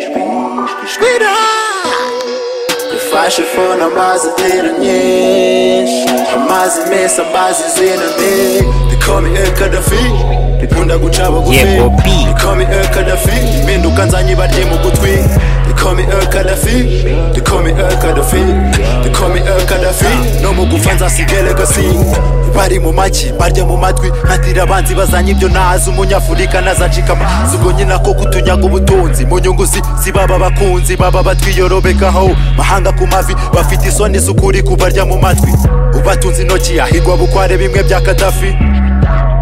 Shwira Ifashe ifuni amazi zera nyinshi Amazi meza amazi zera mbi Dikome ekadafi Dikunda guca bugufi Yeah, Bobby. Dikome ekadafi Binduka nzanye barye mu gutwi Dikome ekadafi Dikome ekadafi Dikome ekadafi No mu gufa nzasiga legacy bari mu maki barya mu matwi ntatira abanzi bazanye ibyo nazi umunyafurika nazacika amazi ubwo nyina ko kutunyaga ubutunzi mu nyungu zi- zibaba abakunzi baba batwiyorobekaho mahanga ku mavi bafite isoni z'ukuri kubarya mu matwi ubatunze intoki ahigwa bukware bimwe bya kadafi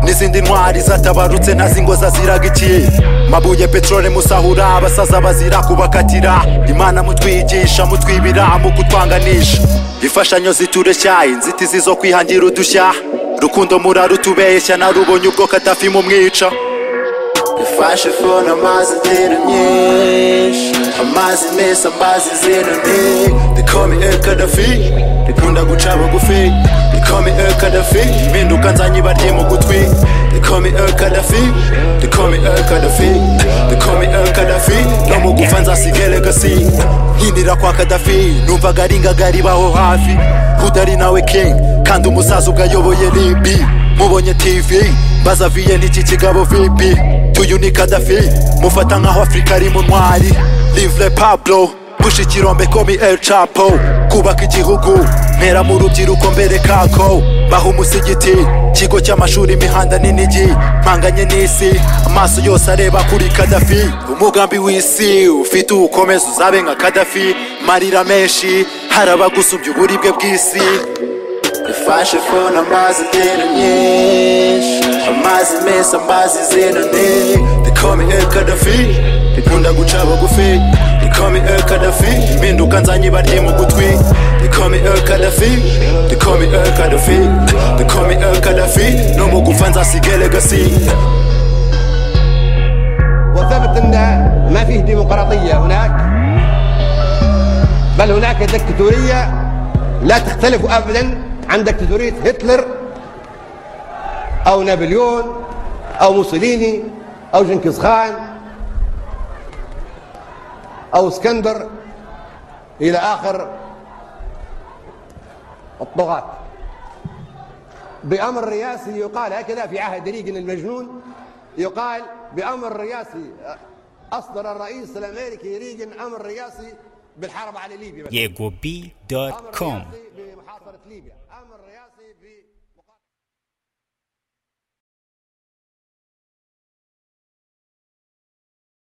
n'izindi ntwari zatabarutse ntazi ngo zaziraga iki mabuye peteroli musahura abasaza bazira kubakatira imana mutwigisha mutwibira mu kutwanganisha imfashanyo zitureshya inzitizi zo kwihangira udushya rukundo murarutubeshya narubonye ubwo katafi mumwica ifashe fone amazi zera nyinshi amazi meza amazi zera mbi dikome ekadafi dikunda guca bugufi dikome ekadafi mpinduka nzanye barye mu gutwi dikome ekadafi dikome ekadafi dikome ekadafi no mu gufa nzasiga legacy nkinira kwa kadafi numvaga ari ngagari baho hafi udari nawe king kandi umusaza ubwo ayoboye libi mubonye tv mbaza viye n'iki kigabo vipi tuyu ni kadafi mufata nk'aho afurika ari mu ntwari livre pablo gusha ikirombe komi el chapo kubaka igihugu ntera mu rubyiruko mbere kako baha umusigiti kigo cy'amashuri imihanda n'inigi mpanganye n'isi amaso yose areba kuri kadafi umugambi w'isi ufite uwukomeza uzabe nka kadafi marira menshi harabagusubya uburibwe bw'isi Ifashe fone amazi zera nyinshi Amazi meza amazi zera nti Dikome ekadafi Dikunda guca bugufi Dikome ekadafi Mpinduka nzanye barye mu gutwi Dikome ekadafi Dikome ekadafi Dikome ekadafi No mu gufa nzasiga legacy وثبت ان ما فيه ديمقراطيه هناك بل هناك دكتاتوريه لا تختلف ابدا عن دكتاتوريه هتلر او نابليون او موسوليني او جنكيز خان او اسكندر الى اخر الطغاة بأمر رياسي يقال هكذا في عهد ريغن المجنون يقال بأمر رياسي أصدر الرئيس الأمريكي ريغن أمر رياسي بالحرب على ليبيا YegoB.com. رياسي بمحاصرة ليبيا